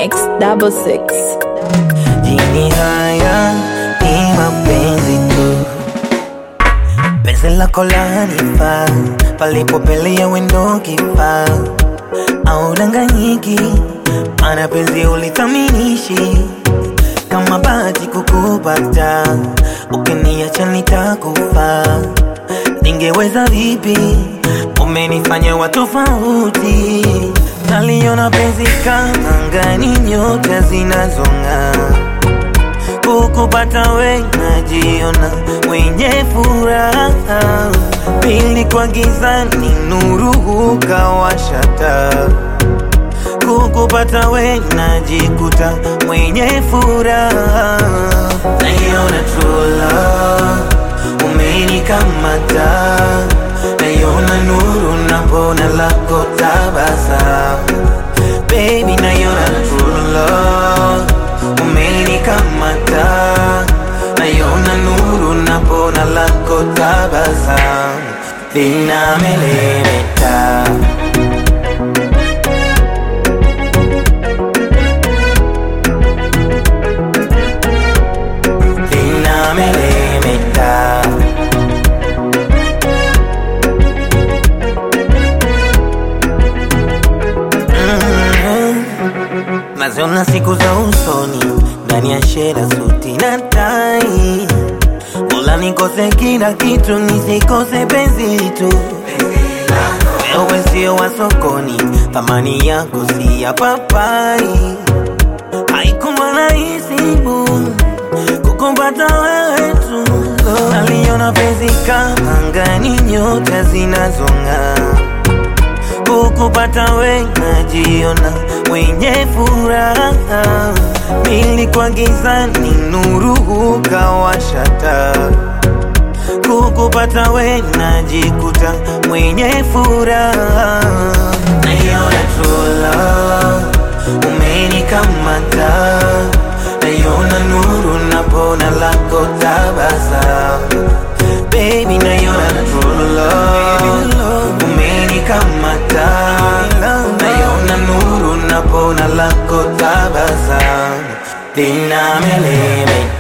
X double six. Jini haya ni mapenzi tu, penzi lako lanifaa, palipopelea wendo kifaa, au danganyiki, mana penzi ulithaminishi kama bahati kukupata, ukiniacha nitakufa. Ningeweza vipi? Umenifanya wa tofauti, naliona penzi kama angani, nyota zinazong'aa kukupata we najiona mwenye furaha, pili kwa gizani nuru ukawashata. Kukupata we najikuta mwenye furaha, naiona true love umenikamata, naiona nuru napona lako tabasamu, baby naiona true love umenikamata, naiona nuru napona lako tabasamu, linamelemeta linamelemeta Mhm. naziona siku za usoni ndani ya shela suti na tai Mola nikose kila kitu nisikose penzi tu wewe sio wa sokoni thamani yako si ya papai haikuwa rahisi bu kukumpata wewe tu naliona penzi kama angani nyota zinazong'aa kukupata we najiona mwenye furaha, pili kwa gizani nuru ukawashata. Kukupata we najikuta mwenye furaha, naiona true love umenikamata, naiona nuru napona lako tabasamu, baby naiona true love umenikamata, naiona nuru napona lako tabasamu, linamelemeta